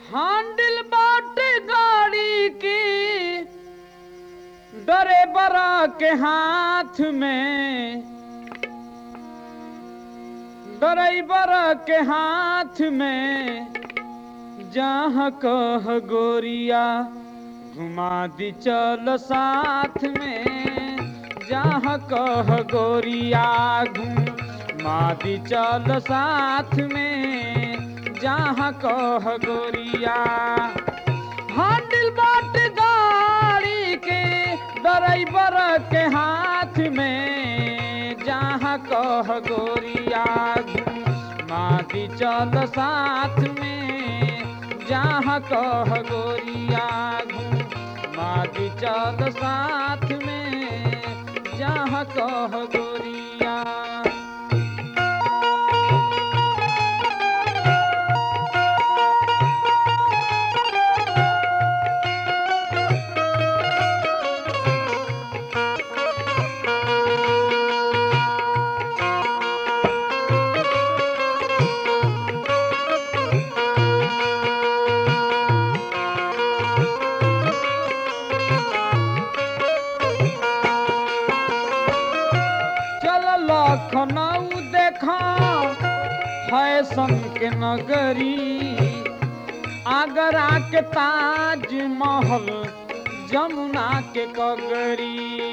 हांडिल बाटे गाड़ी की डरे बरा के हाथ में ड्राइवर के हाथ में जहाँ कह गोरिया घुमा दी चल साथ में जहाँ कह गोरिया घुमा दी चल साथ में जहाँ कह गोरिया हांडिल बाट गाड़ी के ड्राइवर के हाथ में जहाँ कह गोरिया मादी चल साथ में जहाँ कह गोरिया मादी चल साथ में जहाँ कह गोरिया चल लखनऊ देखा फैशन के नगरी आगरा के ताज महल जमुना के कगरी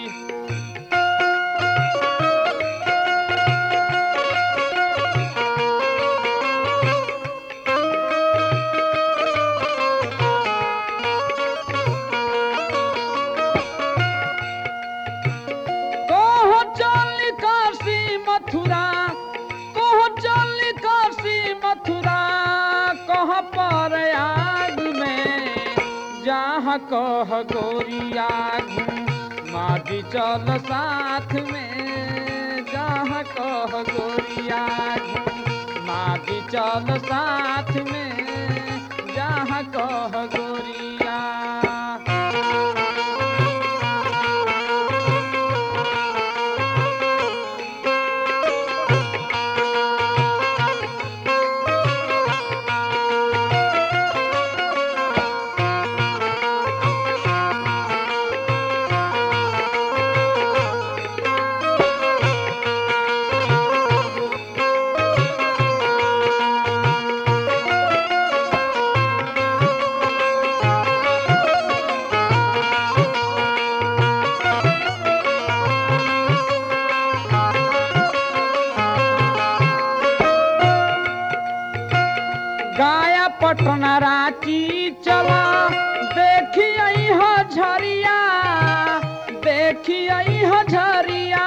कोहो चल काशी मथुरा कोहो चल काशी मथुरा कह पर आग में जहाँ कह गोरिया मादी चल साथ में जहाँ कह गोरिया मादी चल साथ में जहाँ कह गोरिया गाया पटना रांची चला देखी आई झरिया देखी आई झरिया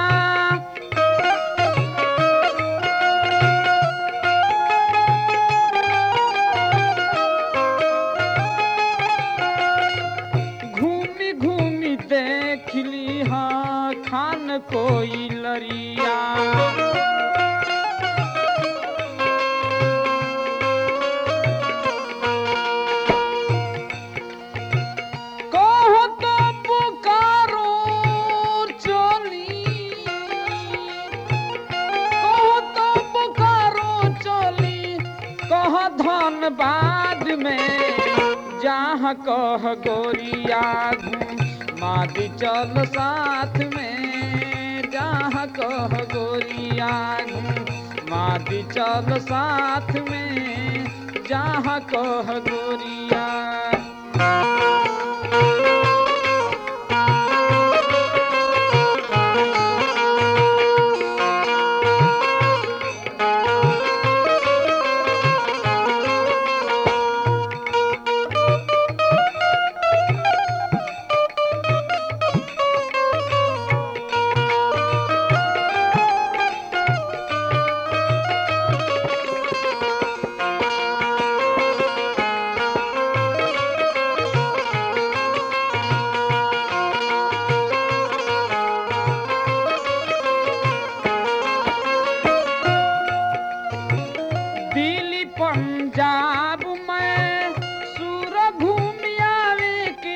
घूमी घूमी देख ली हाँ खान कोई लरिया कहो तो पुकारो चली कहो तो पुकारो चली कह धनबाद में जहाँ कह गोरिया मादी चल साथ में जहाँ कह गोरिया मादी चल साथ में जहाँ कह गोरिया दिल्ली पंजाब में सूर घूम आवे के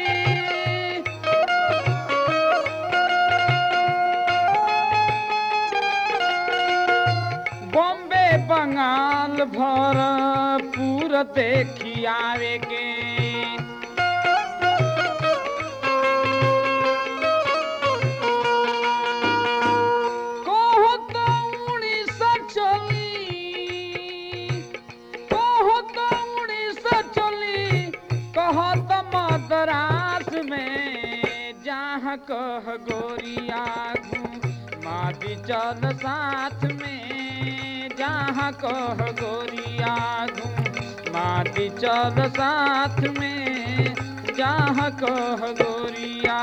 बॉम्बे बंगाल भर पूर सूरत खियावे के कहो तो उड़ीस चली कहो तो उड़ीस चली कहो तो मद्रास में जहाँ कह गोरिया मादी चल साथ में जहाँ कह गोरिया मादी चल साथ में जहाँ कह गोरिया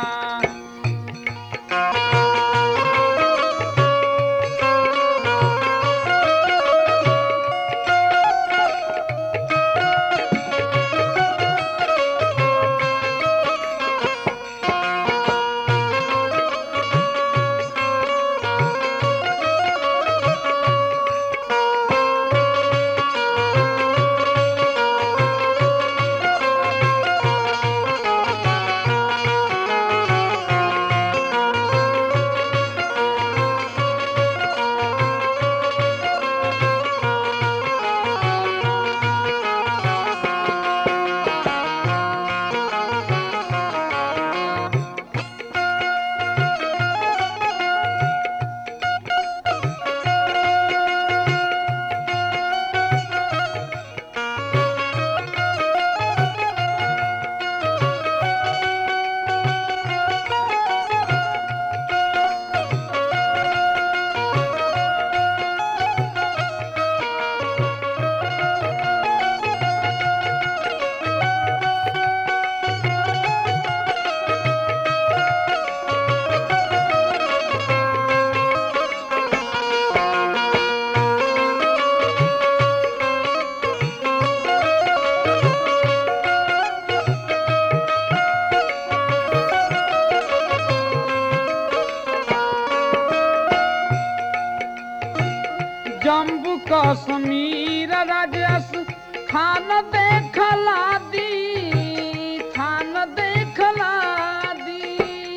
जम्बू कश्मीर राजस खान देखला दी खान देखला दी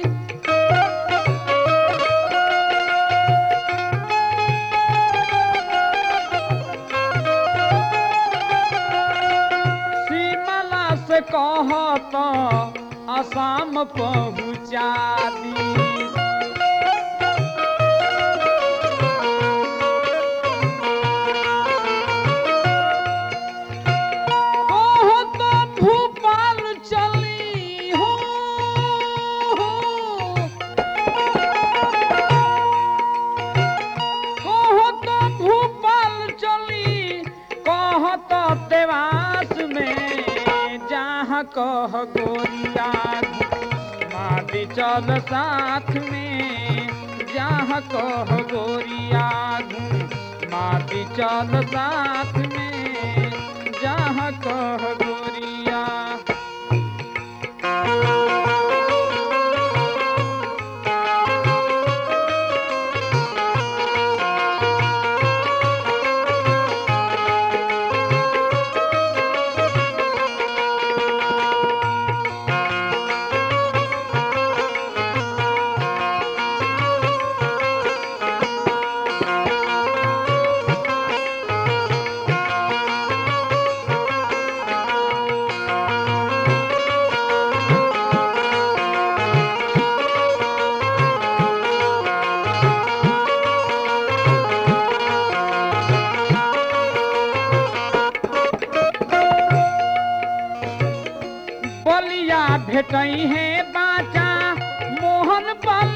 शिमला से कहत असम पहुँचा दी कहो तो भोपाल चली हो कहो तो भोपाल चली कहो तो देवास में जहाँ कह गोरिया मादी चल साथ में जहाँ कह गोरिया मादी चल साथ में जहाँ कह गोरिया बलिया भेटई है बाचा मोहन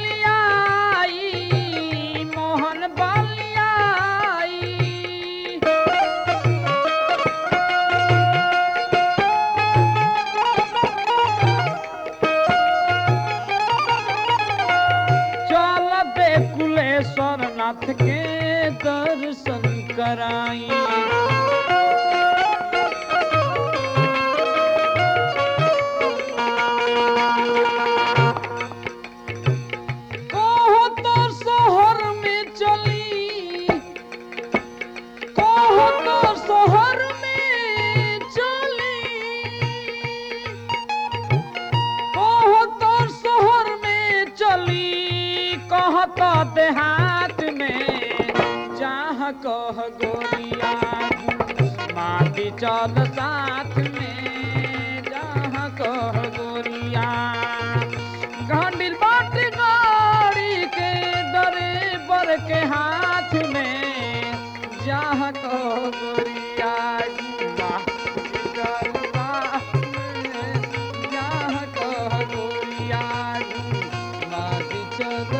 बलियाई मोहन बलियाई चल दे कुलेश्वर नाथ के दर्शन कराई कहो तो शहर में चली कहो तो शहर में चली कहो तो शहर में चली कहो तो देहात में जहाँ कह गोरिया माटी चल साथ में जहाँ कह गोरिया घंडिल बाट गाड़ी के डरे बर के हाथ में जहाँ कह गोरिया जुआ चल साथ में जहाँ कह गोरिया जुआ चल